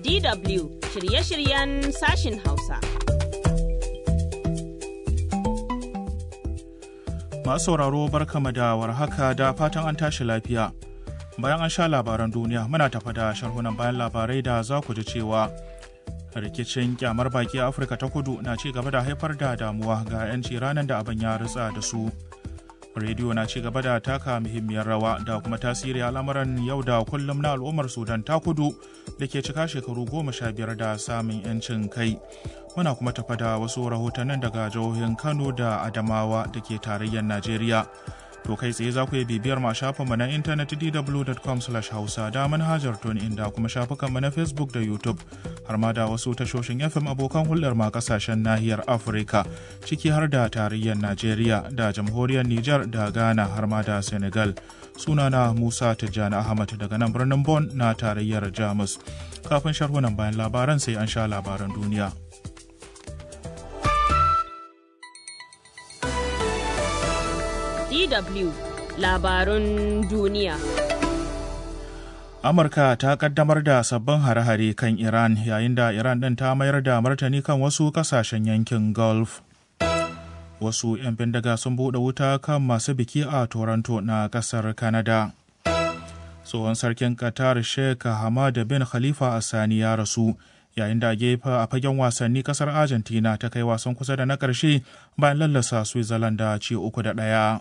DW shirye-shiryen sashin Hausa. Masu sauraro barkama da warhaka da fatan an tashi lafiya. Bayan an sha labaran duniya muna tafa da sharhunan bayan labarai da za ku ji cewa rikicin kyamar baki a Afirka ta kudu na ci gaba da haifar da damuwa ga 'yanci ranar da abin ya ritsa da su. rediyo na ci gaba da taka muhimmiyar rawa da kuma tasiri al'amuran yau da kullum na al'ummar sudan ta kudu da ke cika shekaru goma sha biyar da samun 'yancin kai muna kuma tafa da wasu rahotannin daga jihohin kano da adamawa da ke tarayyar najeriya to kai tsaye za ku yi bibiyar ma shafinmu na intanet dw.com hausa da manhajar tun inda kuma shafukanmu na facebook da youtube har ma da wasu tashoshin fm abokan hulɗar ma kasashen nahiyar afirka ciki har da tarayyar najeriya da jamhuriyar niger da ghana har ma da senegal sunana musa tijjani ahmad daga nan birnin bon na tarayyar jamus kafin sharhunan bayan labaran sai an sha labaran duniya. DW labarun duniya. Amurka ta kaddamar da sabbin hare-hare kan Iran yayin da Iran ɗin ta mayar da martani kan wasu ƙasashen yankin Gulf. Wasu 'yan bindiga sun buɗe wuta kan masu biki a Toronto na ƙasar Canada. Tsohon sarkin Qatar Sheikh Hamad bin Khalifa Sani ya rasu. yayin da gefe a fagen wasanni kasar argentina ta kai wasan kusa da na ƙarshe bayan lallasa switzerland da ci uku da ɗaya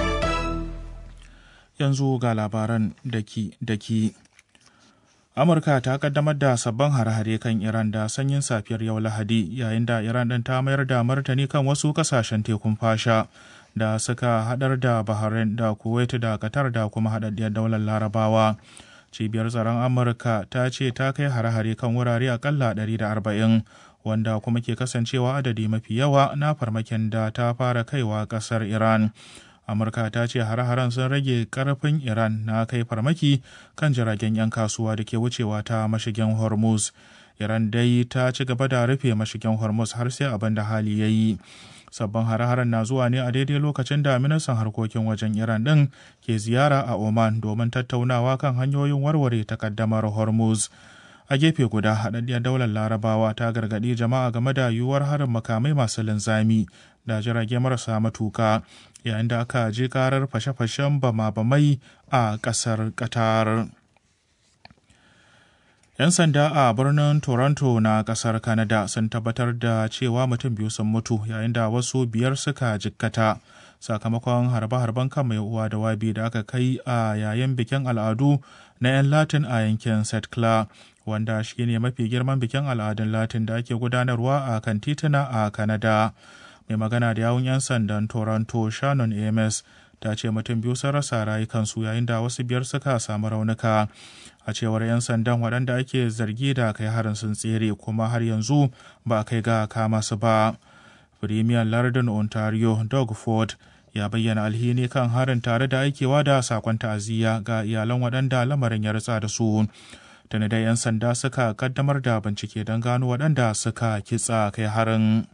yanzu ga labaran daki-daki amurka ta kaddamar da sabbin hare-hare kan iran da sanyin safiyar yau lahadi yayin da iran ɗin ta mayar da martani kan wasu ƙasashen tekun fasha da suka haɗar da bahrain da kuwait da qatar da kuma haɗaɗɗiyar daular larabawa cibiyar tsaron amurka ta ce ta kai hare-hare kan wurare akalla 140 wanda kuma ke kasancewa adadi mafi yawa na farmakin da ta fara kaiwa kasar iran amurka ta ce hare-haren sun rage karfin iran na kai farmaki kan jiragen 'yan kasuwa da ke wucewa ta mashigin hormuz iran dai ta ci gaba da rufe mashigin hormuz har sai abin da hali ya yi sabbin hare-haren na zuwa ne a daidai lokacin da ministan harkokin wajen iran din ke ziyara a oman domin tattaunawa kan hanyoyin warware takaddamar hormuz a gefe guda haɗaɗɗiyar daular larabawa ta gargaɗi jama'a game da yiwuwar harin makamai masu linzami da jirage marasa matuka yayin da aka je karar fashe-fashen bama-bamai a ƙasar qatar 'Yan sanda a birnin Toronto na kasar Canada sun tabbatar da cewa mutum biyu sun mutu yayin da wasu biyar suka jikkata sakamakon harbe-harben kan mai uwa da wabi da aka kai a yayin bikin al'adu na 'yan Latin a yankin St. Clair, wanda shi ne mafi girman bikin al'adun Latin da ake gudanarwa a kan tituna a Canada. Mai magana da yawun 'yan sandan Toronto Shannon Ames ta ce mutum biyu sun rasa rayukansu yayin da wasu biyar suka samu raunuka. a cewar 'yan sandan waɗanda ake zargi da kai harin sun tsere kuma har yanzu ba kai ga kama su ba firimiyan lardin ontario doug ford ya bayyana alhini kan harin tare da aikewa da sakon ta'aziyya ga iyalan waɗanda lamarin ya ritsa da su tuni da 'yan sanda suka kaddamar da bincike don gano waɗanda suka kitsa kai harin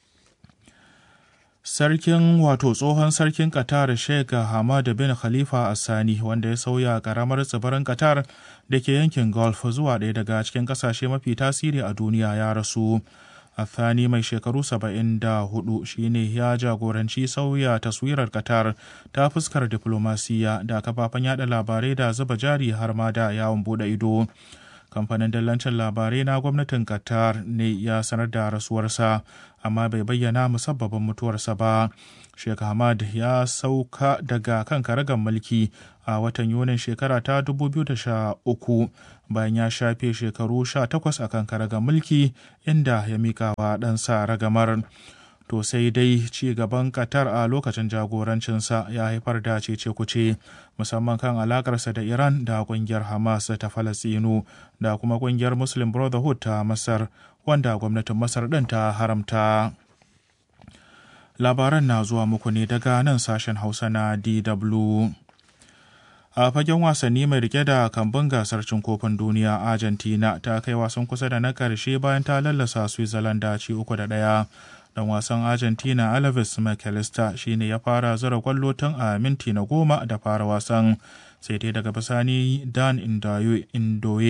Sarkin wato tsohon sarkin Qatar Sheikh Hamad bin Khalifa Assani wanda ya sauya karamar tsibirin Qatar da ke yankin Gulf zuwa ɗaya daga cikin ƙasashe mafi tasiri a duniya ya rasu. Athani mai shekaru 74 shine ya jagoranci sauya taswirar Qatar ta fuskar diplomasiya da kafafen yada labarai da zuba jari har ma da yawon bude ido. kamfanin dallancin labarai na gwamnatin qatar ne ya sanar da rasuwarsa amma bai bayyana musabbabin mutuwarsa ba sheikh hamad ya sauka daga kan karagar mulki a watan yunin shekara ta 2013 bayan ya shafe shekaru 18 a kan karagar mulki inda ya mika wa ɗansa ragamar to sai dai ci gaban Qatar a lokacin jagorancinsa ya haifar da cece kuce musamman kan alakarsa da Iran da kungiyar Hamas ta Falasinu da kuma kungiyar Muslim Brotherhood ta Masar wanda gwamnatin Masar ɗin ta haramta. Labaran na zuwa muku ne daga nan sashen Hausa na DW. a fagen wasanni mai rike da kambun gasar cin kofin duniya argentina ta kai wasan kusa da na karshe bayan ta lallasa switzerland da ci uku da ɗaya dan wasan argentina alves mcallister shine ya fara zura kwallo tun a minti na goma da fara wasan sai dai daga bisani dan indoye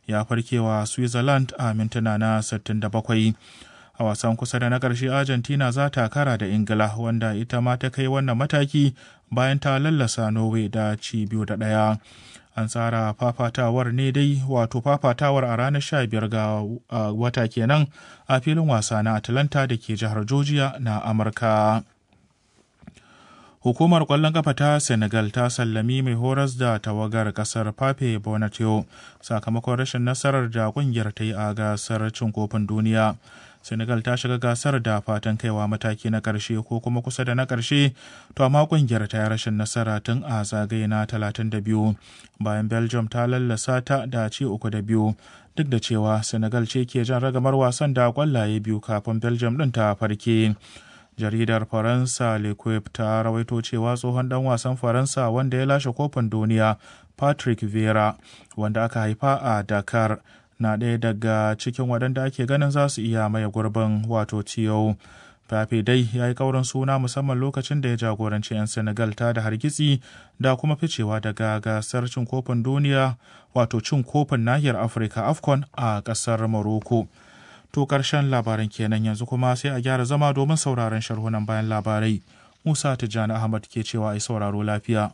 ya farkewa switzerland a mintuna na 67 a wasan kusa da na ƙarshe argentina za ta kara da ingila wanda ita ma ta kai wannan mataki bayan ta lallasa norway da ci biyu da ɗaya an tsara fafatawar ne dai wato fafatawar a ranar 15 ga wata kenan a filin wasa na atlanta da ke jihar georgia na amurka Hukumar ƙwallon ƙafa ta Senegal ta sallami mai horas da tawagar ƙasar Pape Bonatio sakamakon rashin nasarar da ƙungiyar ta yi a gasar cin kofin duniya. Senegal ta shiga gasar da fatan kaiwa mataki na ƙarshe ko kuma kusa da na ƙarshe, to amma ƙungiyar ta yi rashin nasara tun a zagaye na 32 bayan Belgium ta lallasa ta da ci uku da biyu. Duk da cewa Senegal ce ke jan ragamar wasan da ƙwallaye biyu kafin Belgium ɗin ta farke. jaridar faransa l'equipe ta rawaito cewa tsohon dan wasan faransa wanda ya lashe kofin duniya patrick vera wanda aka haifa a dakar na ɗaya daga cikin waɗanda ake ganin za su iya maye gurbin wato tiyo Fafe dai ya yi kaurin suna musamman lokacin da ya jagoranci 'yan Senegal ta da hargitsi da kuma ficewa daga gasar cin kofin duniya wato cin kofin nahiyar Afirka AFCON a ƙasar Morocco. To ƙarshen labaran kenan yanzu kuma sai a gyara zama domin sauraron sharhunan bayan labarai. Musa Tijjani Ahmad ke cewa ai sauraro lafiya.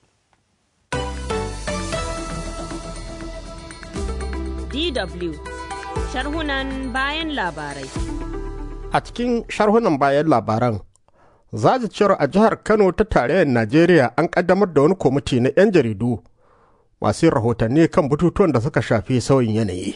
DW sharhunan bayan labarai. A cikin sharhunan bayan labaran, cewar a jihar Kano ta tarayyar Najeriya an kaddamar da wani kwamiti na 'yan jaridu masu rahotanni kan batutuwan da suka shafi sauyin yanayi.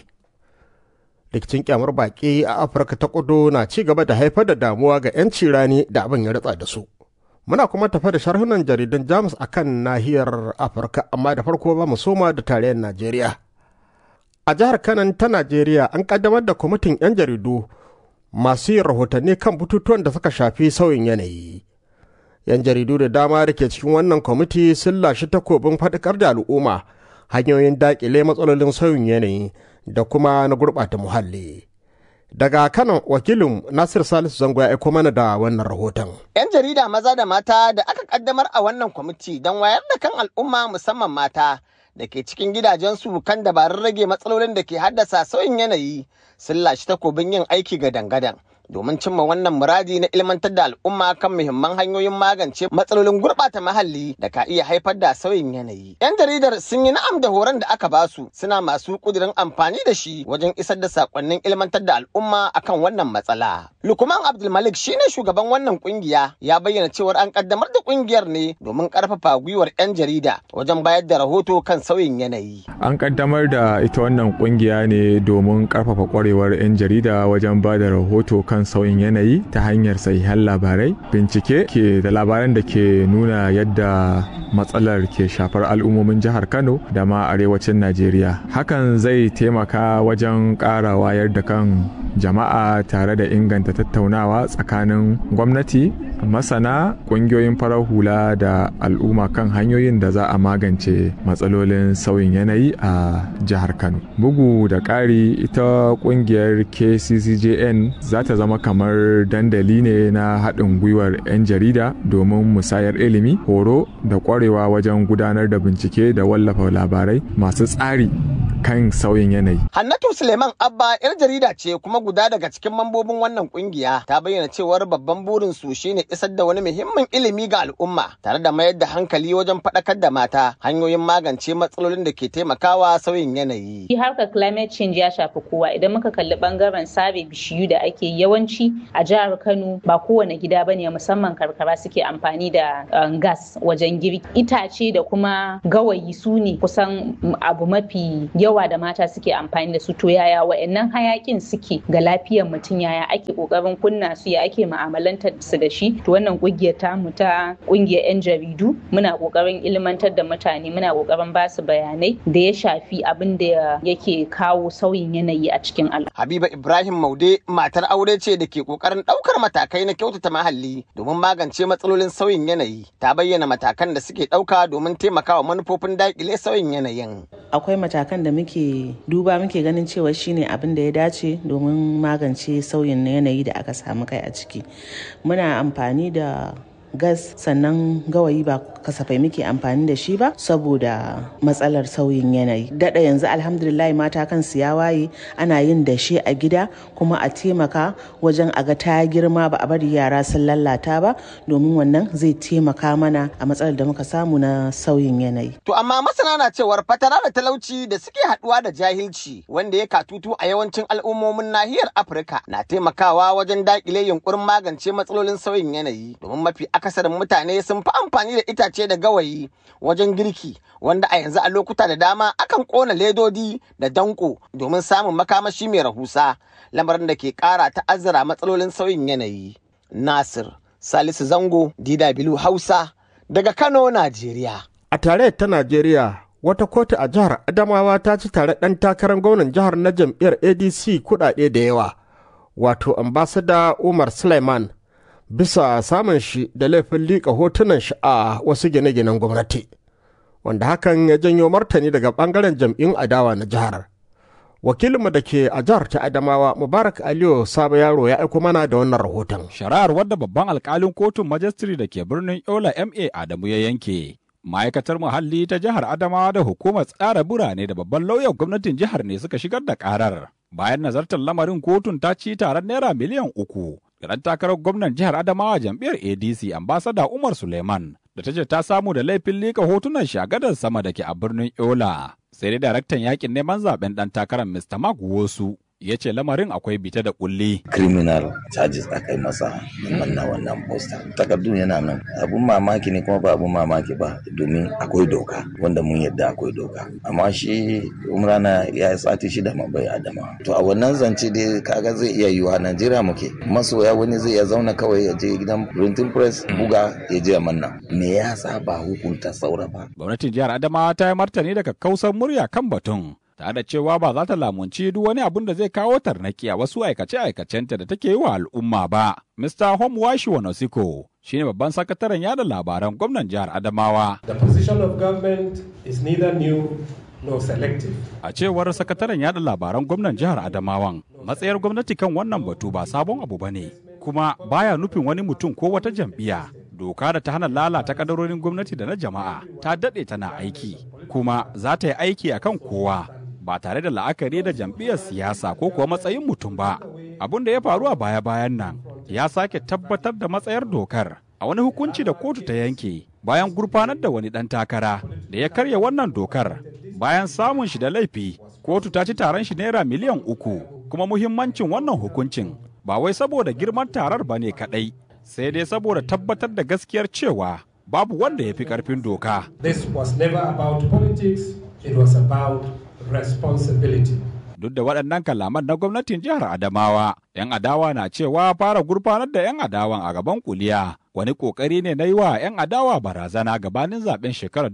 rikicin kyamar baƙi a afirka ta kudu na ci gaba da haifar da damuwa ga 'yanci rani da abin ya ritsa da su muna kuma tafa da sharhunan jaridan jamus a kan nahiyar afirka amma da farko ba mu soma da tarayyar najeriya a jihar kanan ta najeriya an kaddamar da kwamitin 'yan jaridu masu yin rahotanni kan bututuwan da suka shafi sauyin yanayi 'yan jaridu da dama da ke cikin wannan kwamiti sun lashe takobin faɗakar da al'umma hanyoyin daƙile matsalolin sauyin yanayi da kuma na gurɓata muhalli. Daga Kano wakilin Nasir Salisu Zango ya aiko mana da wannan rahoton. 'Yan jarida maza da mata da aka kaddamar a wannan kwamiti don wayar da kan al'umma musamman mata da ke cikin gidajensu kan dabarun rage matsalolin da ke haddasa sauyin yanayi sun lashe takobin yin aiki ga dangadan. domin cimma wannan muradi na ilmantar da al'umma kan muhimman hanyoyin magance matsalolin gurɓata muhalli da ka iya haifar da sauyin yanayi. 'Yan jaridar sun yi na'am da horon da aka basu suna masu ƙudurin amfani da shi wajen isar da sakonnin ilmantar da al'umma akan wannan matsala. Lukman Abdulmalik shine shugaban wannan kungiya ya bayyana cewar an kaddamar da kungiyar ne domin karfafa gwiwar 'yan jarida wajen bayar da rahoto kan sauyin yanayi. An kaddamar da ita wannan kungiya ne domin karfafa kwarewar 'yan jarida wajen ba da rahoto kan kan sauyin yanayi ta hanyar sahihan labarai bincike ke da labaran da ke nuna yadda matsalar ke shafar al'ummomin jihar kano da ma arewacin najeriya hakan zai taimaka wajen ƙara wayar da kan jama'a tare da inganta tattaunawa tsakanin gwamnati masana ƙungiyoyin farar hula da al'umma kan hanyoyin da za a magance matsalolin sauyin yanayi a jihar kano bugu da ƙari ita ƙungiyar kccjn za ta zama kamar dandali ne na haɗin gwiwar 'yan jarida domin musayar ilimi horo da ƙwarewa wajen gudanar da bincike da wallafa labarai masu tsari kan sauyin yanayi. Hannatu Suleiman Abba 'yar jarida ce kuma guda daga cikin mambobin wannan kungiya ta bayyana cewar babban burin su shine isar da wani muhimmin ilimi ga al'umma tare da mayar da hankali wajen faɗakar da mata hanyoyin magance matsalolin da ke taimakawa sauyin yanayi. Harkar climate change ya shafi kowa idan muka kalli bangaren sare bishiyu da ake yawanci a jihar Kano ba kowane gida bane musamman karkara suke amfani da gas wajen girki. Itace da kuma gawayi su ne kusan abu mafi yawa da mata suke amfani da su to yaya wa'annan hayakin suke ga lafiyar mutum yaya ake kokarin kunna su ya ake mu'amalantar su da shi to wannan kungiyar tamu ta kungiyar yan jaridu muna kokarin ilmantar da mutane muna kokarin ba su bayanai da ya shafi abin da yake kawo sauyin yanayi a cikin al'umma. Habiba Ibrahim Maude matar aure ce da ke kokarin daukar matakai na kyautata muhalli domin magance matsalolin sauyin yanayi ta bayyana matakan da suke dauka domin taimakawa manufofin dakile sauyin yanayin. Akwai matakan da muke duba muke ganin cewa shine abin da ya dace domin magance sauyin yanayi da aka samu kai a ciki muna amfani da gas sannan gawayi ba kasafai muke amfani da shi ba saboda matsalar sauyin yanayi daɗa yanzu alhamdulillah mata kansu ya waye ana yin dashe a gida kuma a taimaka wajen a ga ta girma ba a bari yara sun lalata ba domin wannan zai taimaka mana a matsalar da muka samu na sauyin yanayi To amma masana na cewar fatara da talauci da suke haɗuwa da jahilci wanda ya katutu a yawancin al'ummomin nahiyar Afirka na taimakawa wajen daƙile yunkurin magance matsalolin sauyin yanayi domin mafi akasarin mutane sun fi amfani da itace da gawayi wajen girki wanda a yanzu a lokuta da dama akan ƙona ledodi da danko domin samun makamashi mai rahusa lamarin da ke ƙara ta'azzara matsalolin sauyin yanayi. Nasir Salisu Zango DW Hausa daga Kano, Najeriya. A tare ta Najeriya, wata kotu a jihar Adamawa ta ci tare ɗan takarar gwamnan jihar na jam'iyyar ADC kuɗaɗe da yawa, wato ambasada Umar Suleiman, bisa samun shi da laifin liƙa hotunan shi a wasu gine-ginen gwamnati, wanda hakan ya janyo martani daga ɓangaren jam'in adawa na jihar. Wakilinmu da ke a jihar ta Adamawa, Mubarak Aliyu Sabo Yaro ya aiko mana da wannan rahoton. Shari'ar wadda babban alkalin kotun majistri da ke birnin Yola MA Adamu ya yanke. Ma'aikatar muhalli ta jihar Adamawa da hukumar tsara birane da babban lauyan gwamnatin jihar ne suka shigar da karar. Bayan nazartar lamarin kotun ta ci taron naira miliyan uku. Ɗan takarar gwamnan jihar Adamawa jam'iyyar ADC ambasada Umar Suleiman da ta ce ta samu da laifin lika hotunan shagadar sama da ke a birnin Yola. Sai dai daraktan yakin neman zaben ɗan takarar Mr. Mark Wosu ya ce lamarin akwai bita da kulli. criminal charges aka yi masa manna wannan poster takardun yana nan abun mamaki ne kuma ba abun mamaki ba domin akwai doka wanda mun yadda akwai doka amma shi umrana ya yi sati shida ma bai adama to a wannan zance dai kaga zai iya yiwa najeriya muke masoya wani zai iya zauna kawai ya je gidan printing press buga ya je manna me ya sa ba hukunta saura ba Gwamnatin jihar Adamawa ta yi martani daga kausar murya kan batun. tare da cewa ba za ta lamunci duk wani abun da zai kawo tarnaki a wasu aikace-aikacenta da take yi wa al'umma ba. Mr. Homewashi Wanosiko shi ne babban sakataren yada labaran gwamnan jihar Adamawa. The position of government is neither new nor selective. A cewar sakataren yada labaran gwamnan jihar Adamawan, matsayar gwamnati kan wannan batu ba sabon abu ba ne, kuma baya nufin wani mutum ko wata jam'iyya. Doka da ta hana lalata kadarorin gwamnati da na jama'a ta daɗe tana aiki, kuma za ta yi aiki akan kowa. ba tare da la'akari da jam'iyyar siyasa ko kuwa matsayin mutum ba. Abin da ya faru a baya-bayan nan ya sake tabbatar da matsayar dokar a wani hukunci da kotu ta yanke bayan gurfanar da wani ɗan takara da ya karya wannan dokar bayan samun shi da laifi kotu ta ci taron shi naira miliyan uku kuma muhimmancin wannan hukuncin ba wai saboda girman tarar ba ne kaɗai sai dai saboda tabbatar da gaskiyar cewa babu wanda ya fi ƙarfin doka. This was never about politics, it was about responsibility. Duk da waɗannan kalaman na gwamnatin jihar Adamawa, 'yan adawa na cewa fara gurfanar da 'yan adawan a gaban kuliya wani ƙoƙari ne na yi wa 'yan adawa barazana gabanin zaben shekarar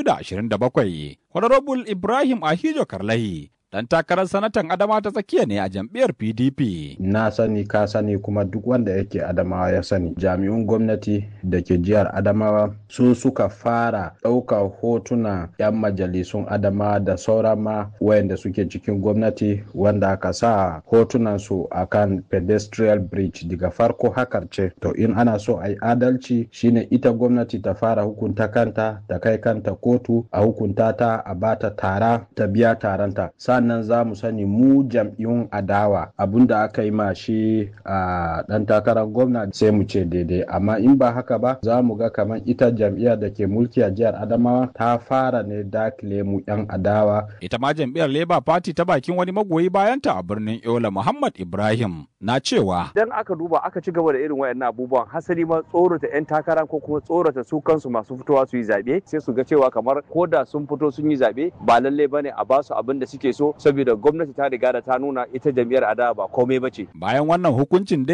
2027. Honorable Ibrahim Ahijo Karlahi dan takarar sanatan adama ta tsakiya ne a jam'iyyar pdp na sani ka sani kuma duk wanda yake adamawa ya sani jami'un gwamnati da ke jihar adamawa su suka fara ɗaukar hotuna 'yan majalisun adama da sauran ma wayanda suke cikin gwamnati wanda aka sa hotunan su akan pedestrian bridge daga farko hakar ce to in ana so a yi adalci shine ita gwamnati ta fara hukunta kanta ta kai kanta kotu a hukunta ta a bata tara ta biya taranta sannan za mu sani mu jam'iyyun adawa abinda aka yi ma shi a dan takarar gwamna sai mu ce daidai amma in ba haka ba za mu ga kamar ita jam'iyyar da ke mulki a jihar adamawa ta fara ne dakile mu yan adawa ita ma jam'iyyar labour party ta bakin wani magoyi bayanta a birnin yola muhammad ibrahim na cewa idan aka duba aka ci gaba da irin wayannan abubuwan hasali ma tsorata yan takara ko kuma tsorata su kansu masu fitowa su yi zabe sai su ga cewa kamar ko da sun fito sun yi zabe ba lalle bane a basu abin da suke so saboda gwamnati ta riga da ta nuna ita jam'iyyar adawa ba komai bace bayan wannan hukuncin